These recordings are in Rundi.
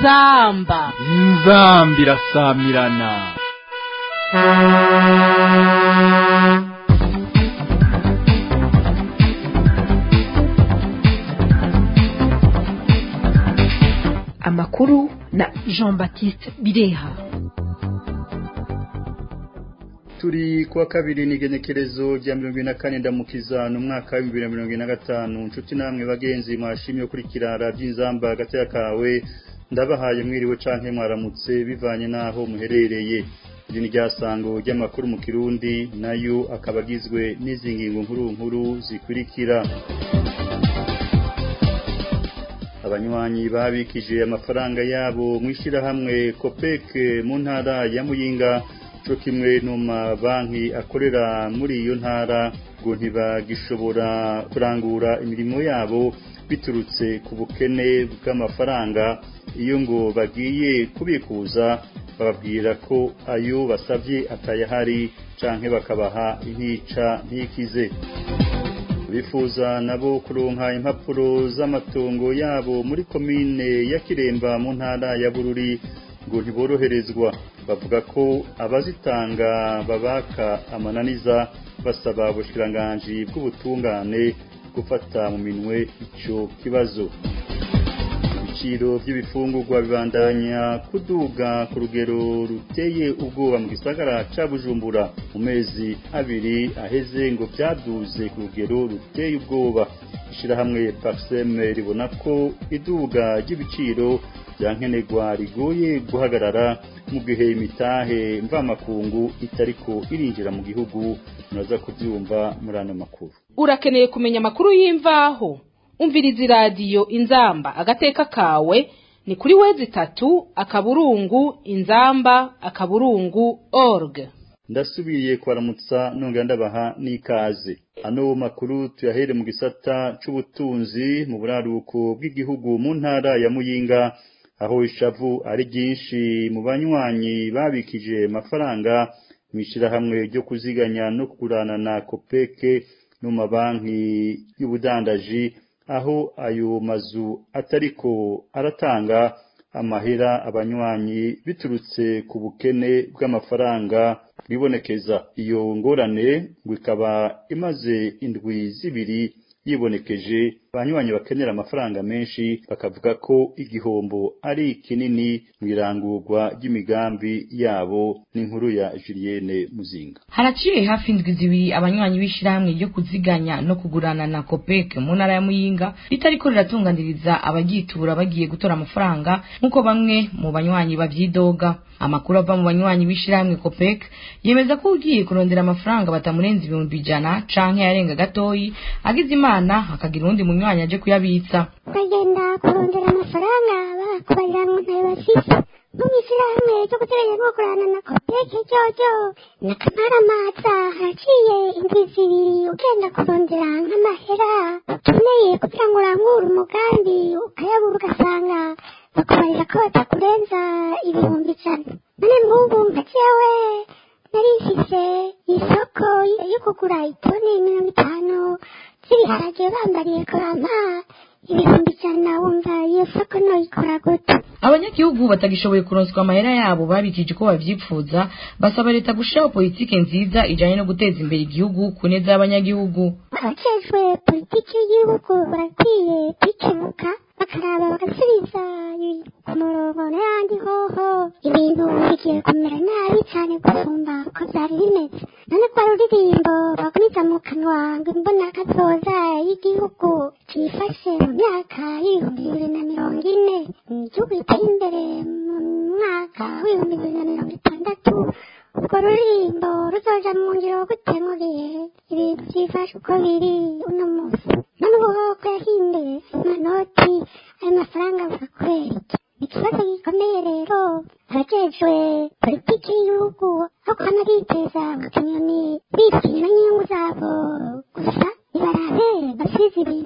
inzamba inzamba irasamirana amakuru na jean baptiste bireha turi kuwa kabiri n'igenekerezo rya mirongo ine na kane ndamukiza ni umwaka w'ibihumbi bibiri na mirongo ine na gatanu inshuti namwe bagenzi mwashimye gukurikira radiyo inzamba hagati kawe ndabahaye mwiriwe canke mwaramutse bivanye n'aho muherereye iri ni ryasango ry'amakuru mu kirundi nayo akaba agizwe n'izi ngingo nkuru nkuru zikurikira abanywanyi babikije amafaranga yabo mu ishyirahamwe kopeke mu ntara ya muyinga cyo kimwe no mabanki akorera muri iyo ntara ngo ntibagishobora kurangura imirimo yabo biturutse ku bukene bw'amafaranga iyo ngo bagiye kubikuza bababwira ko ayo basabye atayahari canke bakabaha intica ntikize bifuza nabo kuronka impapuro z'amatongo yabo muri komine ya Kiremba mu ntara ya Bururi ngo ntiboroherezwa bavuga ko abazitanga babaka amananiza basaba ubushkiranganji bw'ubutungane gufata mu minwe ico kibazo ibiciro by'ibifungurwa bibandanya kuduga ku rugero ruteye ubwoba mu gisagara ca Bujumbura mu mezi abiri aheze ngo byaduze ku rugero ruteye ubwoba ishirahamwe Parseme ribona ko iduga ry'ibiciro byankenerwa rigoye guhagarara mu gihe imitahe mvamakungu itariko irinjira mu gihugu muraza kubyumva muri ano makuru urakeneye kumenya amakuru y'imvaho umviriza iradiyo inzamba agateka kawe ni kuri wezi itatu akaburungu inzamba akaburungu org ndasubiye kwaramutsa nongera ndabaha n'ikaze ano makuru tuyahere mu gisata c'ubutunzi mu buraruko bw'igihugu mu ntara ya muyinga aho ishavu ari ryinshi mu banywanyi babikije amafaranga mu ishyirahamwe ryo kuziganya no kugurana na kopeke no mu mabanki y'ubudandaji aho ayo mazu atariko aratanga amahera abanywanyi biturutse ku bukene bw'amafaranga bwibonekeza iyo ngorane ngo ikaba imaze indwi zibiri yibonekeje abanywanyi bakenera amafaranga menshi bakavuga ko igihombo ari kinini mu irangurwa ry'imigambi yabo n'inkuru ya Julienne Muzinga haraciye hafi indwi zibiri abanywanyi b'ishyirahamwe ryo kuziganya no kugurana na kopeke mu ntara ya muyinga ritariko riratunganiriza abagitura bagiye gutora amafaranga nk'uko bamwe mu banywanyi babyidoga amakuru ava mu banywanyi b'ishyirahamwe kopeke yemeza ko ugiye kurondera amafaranga batamurenza ibihumbi ijana canke yarenga gatoyi agize imana hakagira uwundi munywanyi aje kuyabitsa ukagenda kurondera amafaranga bakakubarira ngo ntayo bafise nko mw'ishyirahamwe ryo guteganya no gukorana na kopeke jojo na kamaramaza haraciye indwi zibiri ugenda kurondera nk'amahera ukeneye kugira ngo urangure umugambi ukayabura ugasanga bakubarira ko batakurenza ibihumbi ijana none nk'ubu nka jewe nari mfise isoko yo kugura itoni mirongo itanu z'ibiharage bambariye kurampa ibihumbi ijana wumva iyo soko noyikora gute abanyagihugu batagishoboye kuronswa amahera yabo babikije uko bavyipfuza basaba leta gushiraho politike nziza ijanye no guteza imbere igihugu ku neza y'abanyagihugu abajejwe politiki y'igihugu barakwiye kwikemuka bakaraba bagasubiza ku murongo n'ayandi hoho ibintu bigiye kumera nabi cyane gusumba uko byari bimeze none kwa ruririmbo bagumiza mu kanwa ngo imbona kazoza y'igihugu cifashe mu myaka y'ibihumbi bibiri na mirongo ine igihugu giteye imbere mu mwaka w'ibihumbi bibiri na mirongo itandatu urwo ruririmbo ruzoja mu ngiro gute mu gihe ibintu vyifashe uko biri uno munsi none ubuhoko yahinduye amanoti ayo mafaranga avuga kubera iki ikibazo gikomeye rero abajejwe politiki y'igihugu aho kwama biteza akanyoni bitinya n'inyungu zabo gusa nibarabe basize ibintu mu buryo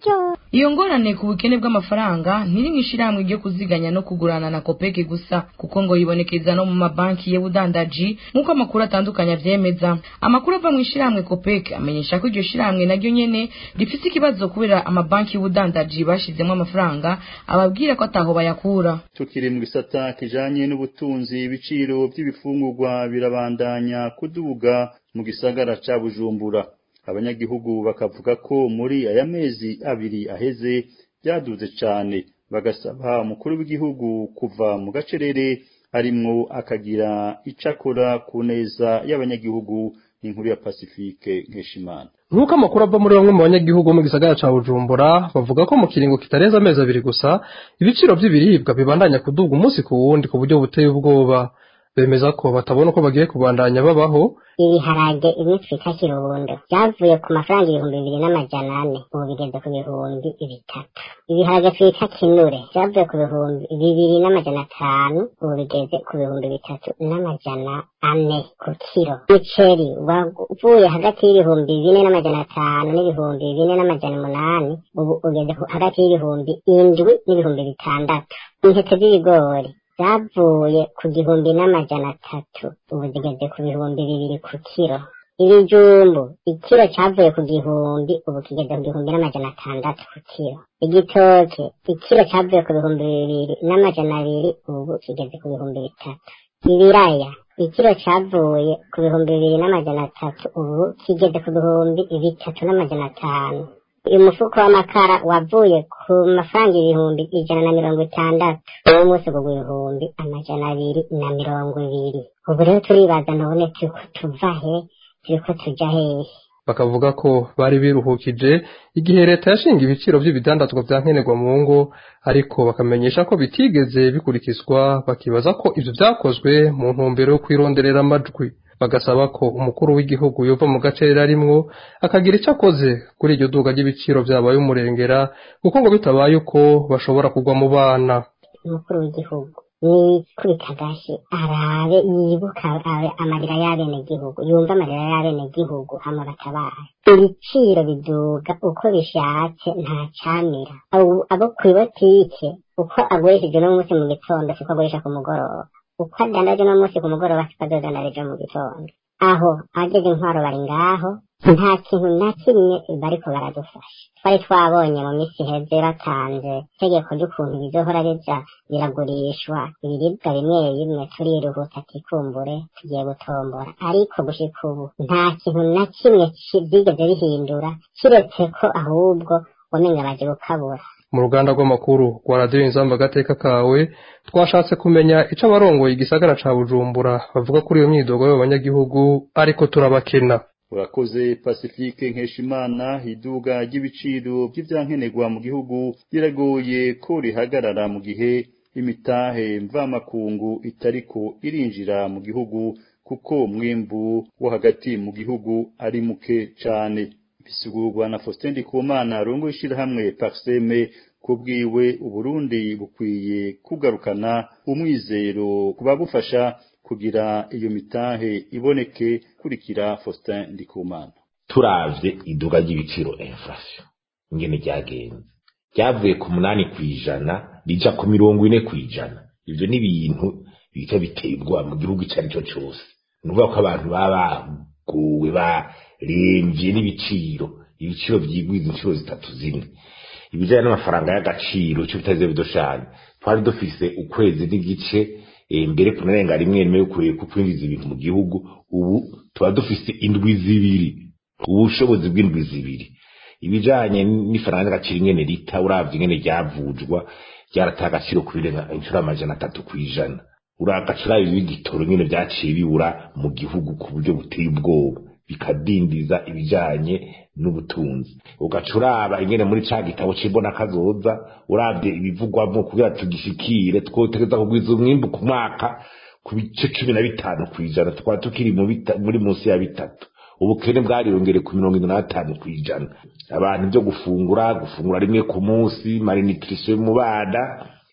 kuryoha iyo ngorane ku bukene bw'amafaranga ntiri mu ishyirahamwe ryo kuziganya no kugurana na kopeke gusa kuko ngo yibonekeza no mu mabanki y'ubudandaji nk'uko amakuru atandukanye avyemeza amakuru ava mu ishyirahamwe kopeke amenyesha ko iryo shyirahamwe naryo nyene rifise ikibazo kubera amabanki y'ubudandaji bashizemo amafaranga ababwira ko ataho bayakura tukiri mu gisata kijanye n'ubutunzi ibiciro by'ibifungurwa birabandanya kuduga mu gisagara ca Bujumbura abanyagihugu bakavuga ko muri aya mezi abiri aheze byaduze cane bagasaba umukuru w'igihugu kuva mu gacerere harimwo akagira icakora ku neza y'abanyagihugu n'inkuru ya Pacifique Nkeshimana nk'uko amakuru ava muri bamwe mu banyagihugu bo mu gisagara ca bujumbura bavuga ko mu kiringo kitarenze amezi abiri gusa ibiciro by'ibiribwa bibandanya kuduga umunsi ku wundi ku buryo buteye ubwoba bemeza ko batabona uko bagiye kubandanya babaho ibiharage imwe twita kirundo byavuye ku mafaranga ibihumbi bibiri n'amajana ane ubu bigeze ku bihumbi bitatu ibiharage twita kinure byavuye ku bihumbi bibiri n'amajana atanu ubu bigeze ku bihumbi bitatu n'amajana ane ku kiro umuceri wavuye hagati y'ibihumbi bine n'amajana atanu n'ibihumbi bine n'amajana umunani ubu ugeze ku- hagati y'ibihumbi indwi n'ibihumbi bitandatu intete z'ibigori zavuye ku gihumbi n'amajana atatu ubu zigeze ku bihumbi bibiri ku kiro ibijumbu ikiro cyavuye ku gihumbi ubu kigeze ku gihumbi n'amajana atandatu ku kiro igitoke ikiro cyavuye ku bihumbi bibiri n'amajana abiri ubu kigeze ku bihumbi bitatu ibiraya ikiro cyavuye ku bihumbi bibiri n'amajana atatu ubu kigeze ku bihumbi bitatu n'amajana atanu uyu mufuko w'amakara wavuye ku mafaranga ibihumbi ijana na mirongo itandatu uwo munsi kugwa ibihumbi amajana abiri na mirongo ibiri ubu rero turibaza none turiko tuva he turiko tuja hehe bakavuga ko bari biruhukije igihe leta yashinga ibiciro by'ibidandazwa bya nkenerwa mu ngo ariko bakamenyesha ko bitigeze bikurikizwa bakibaza ko ivyo vyakozwe mu ntumbero yo kwironderera amajwi bagasaba ko umukuru w'igihugu yova mu gace yari arimwo akagira icyo akoze kuri iryo duga ry'ibiciro vyabaye umurengera kuko ngo bitabaye uko bashobora kugwa mu bana umukuru w'igihugu nikubita agashi arabe yibuka arabe amarira y'abenegihugu yumva amarira y'abenegihugu hama batabaye ibiciro biduga uko bishatse nta camira Abo- abo kw'ibotike uko agurishije uno munsi mu gitondo siko agurisha ku mugoroba uko adandaje uno munsi ku mugoroba siko azodandaza ejo mu gitondo aho ageze intwaro bari ngaho nta kintu na kimwe bariko baradufasha twari twabonye mu minsi iheze batanze itegeko ry'ukuntu bizohora bija biragurishwa ibiribwa bimwe bimwe turiruhuta tikumbure tugiye gutombora ariko gushika ubu nta kintu na kimwe ki- vyigeze bihindura kiretse ko ahubwo wamenga baje gukabura mu ruganda rw'amakuru rwa radiyo inzamba agateka kawe twashatse kumenya ico abarongoye igisagara ca bujumbura bavuga kuri iyo myidogo y'abanyagihugu ariko turabakena urakoze pacifique nkeshimana iduga ry'ibiciro by'ivyankenerwa mu gihugu biragoye ko rihagarara mu gihe imitahe mvamakungu itariko irinjira mu gihugu kuko umwimbu wo hagati mu gihugu ari muke cane bisigurwa na Faustin Ndikumana arongoye ishirahamwe Parseme kubwiwe Uburundi bukwiye kugarukana umwizero kubabufasha kugira iyo mitahe iboneke kurikira Faustin Ndikumana turavye iduga ry'ibiciro inflation ingene ryagenze ryavuye ku munani kw'ijana rija ku mirongo ine kw'ijana ivyo ni ibintu bita biteye ubwoba mu gihugu ico ari cyo cose ni ukuvuga ko abantu baba baguwe baremvye n'ibiciro ibiciro vyigwiza inshuro zitatu zimwe ibijanye n'amafaranga y'agaciro ico bitaze bidoshanye twari dufise ukwezi n'igice eh, mbere kunarenga rimwe rimwe yo kureka kwinjiza ibintu mu gihugu ubu tuba dufise indwi zibiri ubushobozi bw'indwi zibiri ibijanye n'ifaranga y'agaciro ingene rita uravye ingene ryavujwa ryarataye agaciro kubirenga inshuro amajana atatu kw'ijana uragacura ibigitoro nyene vyaciye bibura mu gihugu ku buryo buteye ubwoba bikadindiza ibijanye n'ubutunzi ugacuraba ingene muri ca gitabo c'imbona kazoza uravye ibivugwamo kugira tugishikire twotegeza kugwiza umwimbu ku mwaka ku bice cumi na bitanu kw'ijana tukaba tukiri mu bita- muri munsi ya bitatu ubukene bwariyongere ku mirongo ine n'atanu kw'ijana abantu byo gufungura gufungura rimwe ku munsi malnutrition mu bana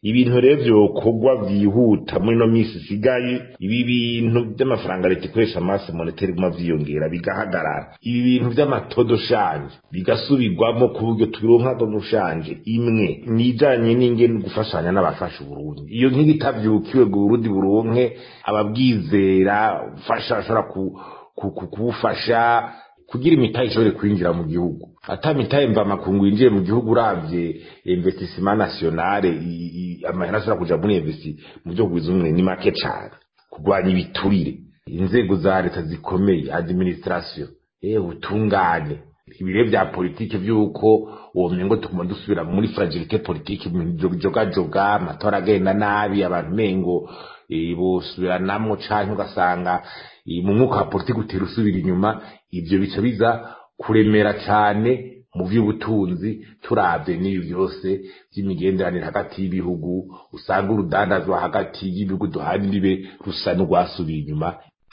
ibintu rero vyokorwa vyihuta muri no misi isigaye ibi bintu vy'amafaranga leta ikoresha amasi moneteri guma vyiyongera bigahagarara ibi bintu vy'amatodo shanje bigasubirwamo ku buryo turonka dodo shanje imwe nijanye n'ingene gufashanya n'abafasha uburundi iyo nk'igi itavyukiwe ngo uburundi buronke ababwizera ufasha ashobora kubufasha kugira imitahe ishobore kwinjira mu gihugu ata mitahe mva makungu yinjiye mu gihugu uravye investissement nationale amahera ashobora kuja muri investi mu byo kugwiza umwe ni make cane kurwanya ibiturire inzego za leta zikomeye administration eh ubutungane ibire vya politike vy'uko uwo mengo tuguma dusubira muri fragilité politique jogajoga amatora agenda nabi abantu mengo bosubiranamwo canke ugasanga mu mwuka wa politiki utera usubira inyuma ivyo bica biza kuremera cane mu vy'ubutunzi turavye n'ibi byose vy'imigenderanire hagati y'ibihugu usanga urudandazwa hagati y'ibihugu duhana imbibe rusa n'urwasubiye inyuma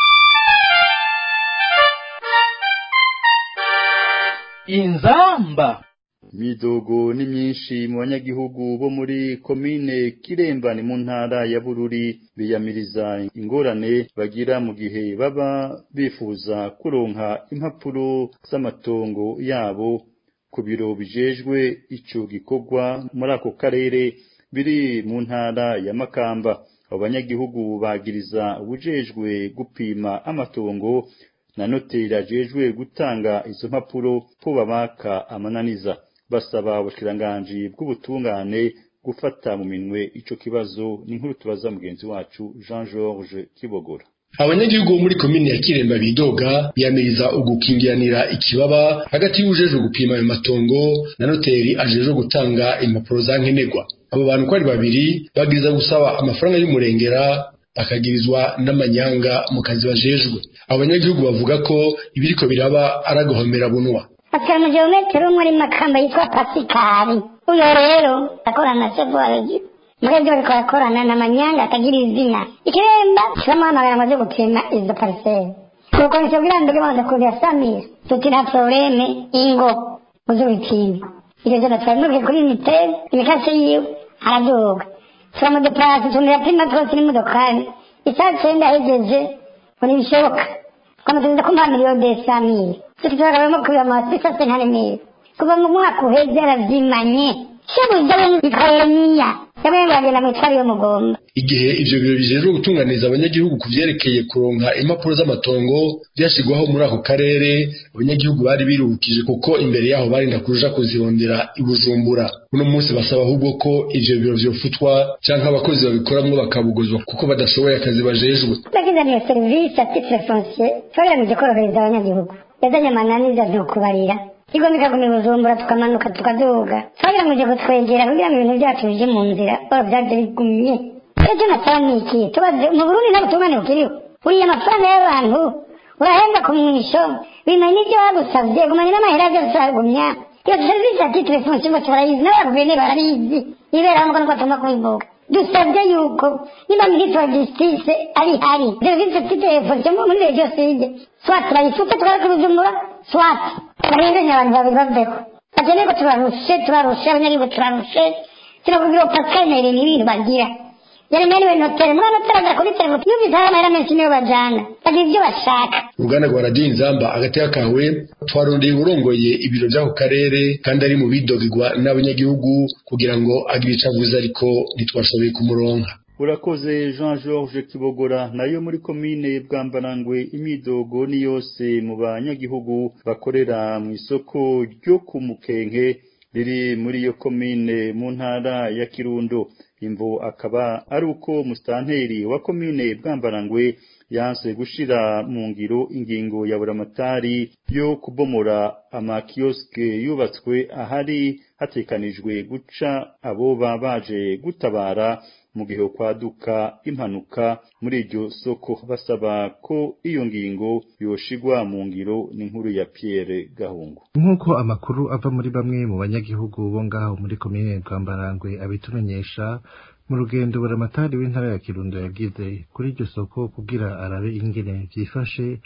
inzamba imidogo ni myinshi mu banyagihugu bo muri komine kiremba ni mu ntara ya bururi biyamiriza ingorane bagira mu gihe baba bifuza kuronka impapuro z'amatongo yabo ku biro bijejwe ico gikorwa muri ako karere biri mu ntara ya makamba abo banyagihugu bagiriza ubujejwe gupima amatongo na noteri ajejwe gutanga izo mpapuro ko babaka amananiza basaba ubushikiranganji bw'ubutungane gufata mu minwe ico kibazo ni nkuru tubaza mugenzi wacu Jean Georges Kibogora abanyagihugu bo muri komine ya kiremba bidoga biyamiriza ugukingiranira ikibaba hagati y'ujejwe gupima ayo matongo na noteri ajejwe gutanga impapuro za nkenerwa abo bantu uko ari babiri bagiriza gusaba amafaranga y'umurengera bakagirizwa n'amanyanga mu kazi bajejwe abo banyagihugu bavuga ko ibiriko biraba ari agahomera bunwa afite umugeometero muri makamba yitwa pasikari uyo rero akorana na sevuwareji muri byo bariko barakorana na manyanga atagira izina ikiremba kiramuhamagara amaze gupima izo pariseri nuko nicobwira mbere baza kugira samira tuti nta probleme ingo uzubipima ivyo vyo twari kuri miteri imikasi yiwe araduga turamudeplase tumuyapima twose n'imodokari isaha cenda ahejeje ngo ntibishoboka twamaze kumuha miliyoni desamire tukitwagabemo kubiba amasisa sentanimire kuva mu mwaka uheze aravyimanye shebuja we bikayemiya yamwe bagenda mwitwari yo mugomba igihe ivyo biro bijejwe gutunganiza abanyagihugu ku vyerekeye kuronka impapuro z'amatongo vyashigwaho muri ako karere abanyagihugu bari biruhukije kuko imbere yaho barinda kuja kuzirondera i bujumbura uno munsi basaba ahubwo ko ivyo biro vyofutwa canke abakozi babikoramwo bakabugozwa kuko badashoboye akazi bajejwe bakizaniye serivisi ya titre foncier twagamije korohereza abanyagihugu yazanye amananiza ntukubarira igomba ikaguma i bujumbura tukamanuka tukaduga twagira ngo uje kutwegera kugira ngo ibintu byacu bije mu nzira oro vyaje bigumye ejo nasaba ni iki tubaze mu burundi nta butungane bukiriho uriye amafaranga y'abantu urahembwa ku mwisho bimanye n'ibyo bagusavye gumanye n'amahera vyose uragumya iyo serivisi ya titre foncier bose barayizi n'abaguverineri barabizi ibera nuko nuko tugomba kubivuga dusabye yuko niba minisitiri wa justice ari hari serivisi titre foncier muri regiyo side swat turayifute tukareka bujumbura swat barenganya abantu babiri baveho bakeneye ko tubarushe tubarushe abanyagihugu turarushe turakubwira ngo pascal nere ni ibintu bagira yaremaniwe notere muri notere aza kuri telefone yumvise hari amahera menshi niyo bajana bagira ibyo bashaka uruganda rwa radiyo inzamba agateka kawe twarondeye urongoye ibiro by'ako karere kandi ari mu bidogirwa n'abanyagihugu kugira ngo agire ico avuze ariko ntitwashoboye kumuronka urakoze jean georges kibogora nayo muri komine bwambarangwe imidogo ni yose mu banyagihugu bakorera mu isoko ryo ku mukenke riri muri iyo komine mu ntara ya kirundo imvo akaba ari uko musitanteri wa komine bwambarangwe yanse gushira mu ngiro ingingo ya buramatari yo kubomora amakiyosike yubatswe ahari hatekanijwe guca abo baje gutabara mu gihe kwaduka impanuka muri iryo soko basaba ko iyo ngingo yoshigwa mu ngiro n'inkuru ya Pierre Gahungu nk'uko amakuru ava muri bamwe mu banyagihugu bo ngaho muri komine Rwambarangwe abitumenyesha mu rugendo buramatari w'intara ya Kirundo yagize kuri iryo soko kugira arabe ingene vyifashe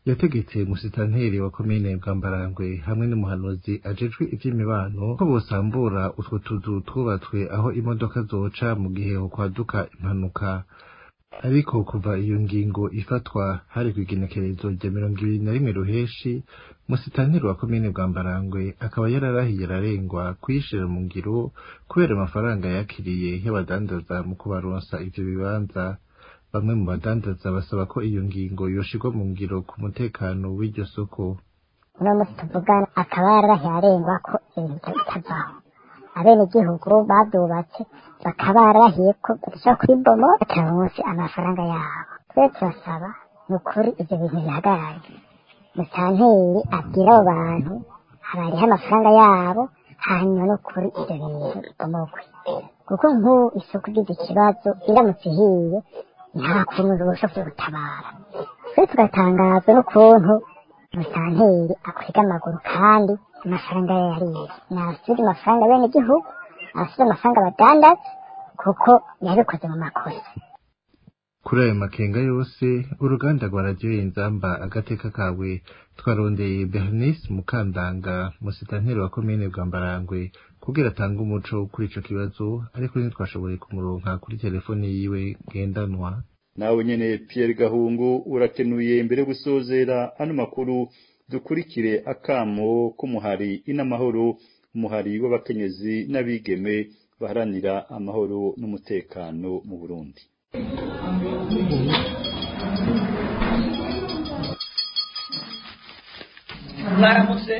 yategetse musitanteri wa komine bwambarangwe hamwe n'umuhanuzi ajejwe ivy'imibano ko bosambura utwo tuzu twubatswe aho imodoka zoca mu gihe hokwaduka impanuka ariko kuva iyo ngingo ifatwa hari kw'igenekerezo rya mirongo ibiri na rimwe ruheshi musitanteri wa komine bwambarangwe akaba yararahiye ararengwa kuyishira mu ngiro kubera amafaranga yakiriye y'abadandaza mu kubaronsa ivyo bibanza bamwe mu badandaza basaba ko iyo ngingo yoshirwa mu ngiro ku mutekano w'iryo soko uno munsi tuvugana akaba yararahiye arengwa ko ibintu bitavaho abenegihugu babyubatse bakaba bararahiye ko badashobora kubiboma bataronse amafaranga yabo twe turasaba ni ukuri ivyo bintu bihagarare musanteri abwira abo bantu abariho amafaranga yabo hanyuma no kuri ivyo bintu bibomogwe kuko nk'ubu isoko igize ikibazo iramutse ihiye nta kuntu ushobora gutabara twe tugatangazwa n'ukuntu musanteri akwega amaguru kandi amafaranga ye yariye nasubiza amafaranga bene igihugu asubiza amafaranga abadandaza kuko yabikoze mu makosa kuri ayo makenga yose uruganda rwa radiyo inzamba agateka kawe twarondeye bernice mukandanga musitanteri wa komine bwambarangwe kugira atange umuco kuri ico kibazo ariko ntitwashoboye kumuronka kuri telefoni yiwe ngendanwa nawe nyene Pierre Gahungu urakenuye mbere yo gusozera ano makuru dukurikire akamo k'umuhari inamahoro umuhari w'abakenyezi n'abigeme baharanira amahoro n'umutekano mu Burundi mwaramutse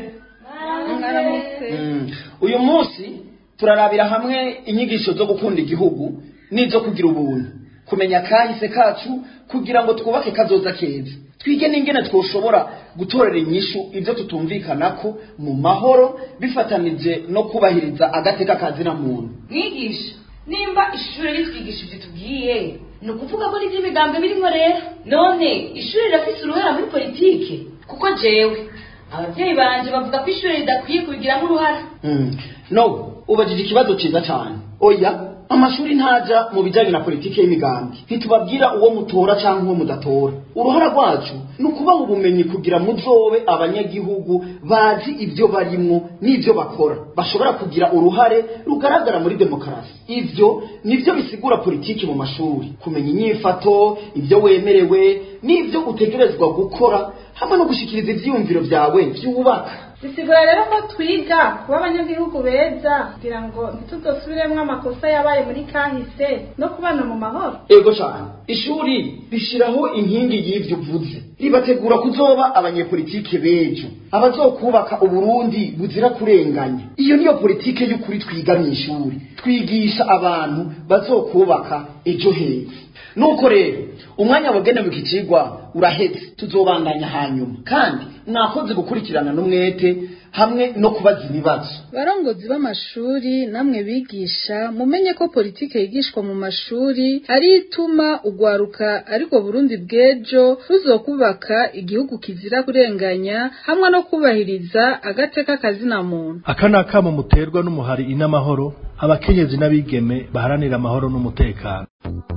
Mm. uyu munsi turarabira hamwe inyigisho zo gukunda igihugu n'izo kugira ubuntu kumenya kahise kacu kugira ngo twubake kazoza keza twige n'ingene twoshobora gutorera inyishu ibyo tutumvikanako mu mahoro bifatanije no kubahiriza agateka kazina muntu mwigisha nimba ishuri ritwigisha ibyo tubwiye ni ukuvuga ko n'iby'imigambi birimo rero none ishuri rirafise uruhara muri politike kuko jewe ababyeyi banje bavuga ko ishuri ridakwiye kubigiramo uruhara Mm. no ubajije ikibazo cyiza cyane oya amashuri ntaja mu bijyanye na politiki y'imigambi ntitubabwira uwo mutora cyangwa uwo mudatora uruhara rwacu ni ukubaha ubumenyi kugira muzobe abanyagihugu bazi ibyo barimwo n'ibyo bakora bashobora kugira uruhare rugaragara muri demokarasi ibyo nibyo bisigura politiki mu mashuri kumenya inyifato ibyo wemerewe n'ibyo utegerezwa gukora hamwe no gushyikiriza ibyiyumviro byawe byubaka bisigura rero ko twiga kuba abanyagihugu beza kugira ngo ntituzosubiremo amakosa yabaye muri kahise no kubana mu mahoro ego cyane ishuri rishyiraho inkingi y'ibyo uvuze ribategura kuzoba abanyepolitike b'ejo abazokubaka uburundi buzira kurenganya iyo niyo politike y'ukuri twiga mu ishuri twigisha abantu bazokubaka ejo heza nuko rero umwanya wagenewe iki kigwa urahetse tuzobandanya hanyuma kandi mwakoze gukurikirana n'umwete hamwe no kubaza ibibazo barongozi b'amashuri namwe bigisha mumenye ko politike yigishwa mu mashuri ari ituma ugwaruka ariko burundi bw'ejo ruzokubaka igihugu kizira kurenganya hamwe no kubahiriza agateka kazina muntu aka ni akamo muterwa n'umuhari inamahoro abakenyezi n'abigeme baharanira amahoro n'umutekano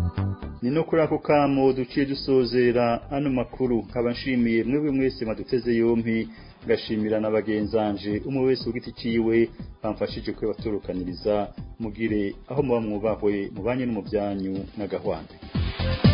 ni no kuri ako kamo duciye dusozera ano makuru nkaba nshimiye mwebwe mwese maduteze yompi ngashimira na bagenzanje umwe wese ku giti ciwe bamfashije kwebaturukaniriza mugire aho muba mwubahwe mubanye no mu byanyu n'agahwanda